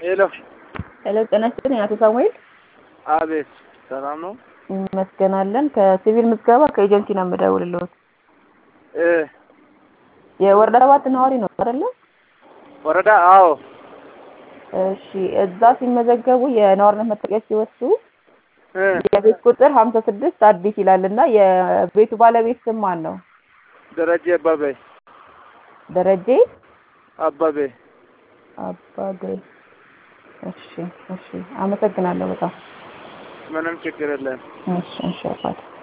ሄሎ ሄሎ ጤና ይስጥልኝ አቶ ሳሙኤል። አቤት፣ ሰላም ነው? እንመስገናለን። ከሲቪል ምዝገባ ከኤጀንሲ ነው የምደውልልዎት። እ የወረዳ ሰባት ነዋሪ ነው አይደለ? ወረዳ አዎ፣ እሺ። እዛ ሲመዘገቡ የነዋሪነት መታወቂያ ሲወስዱ እ የቤት ቁጥር ሀምሳ ስድስት አዲስ ይላል እና የቤቱ ባለቤት ስም ማን ነው? ደረጀ አባቤ ደረጀ አባቤ። አባቤ። እሺ፣ እሺ። አመሰግናለሁ በጣም ምንም ችግር የለም። እሺ፣ እሺ አባቴ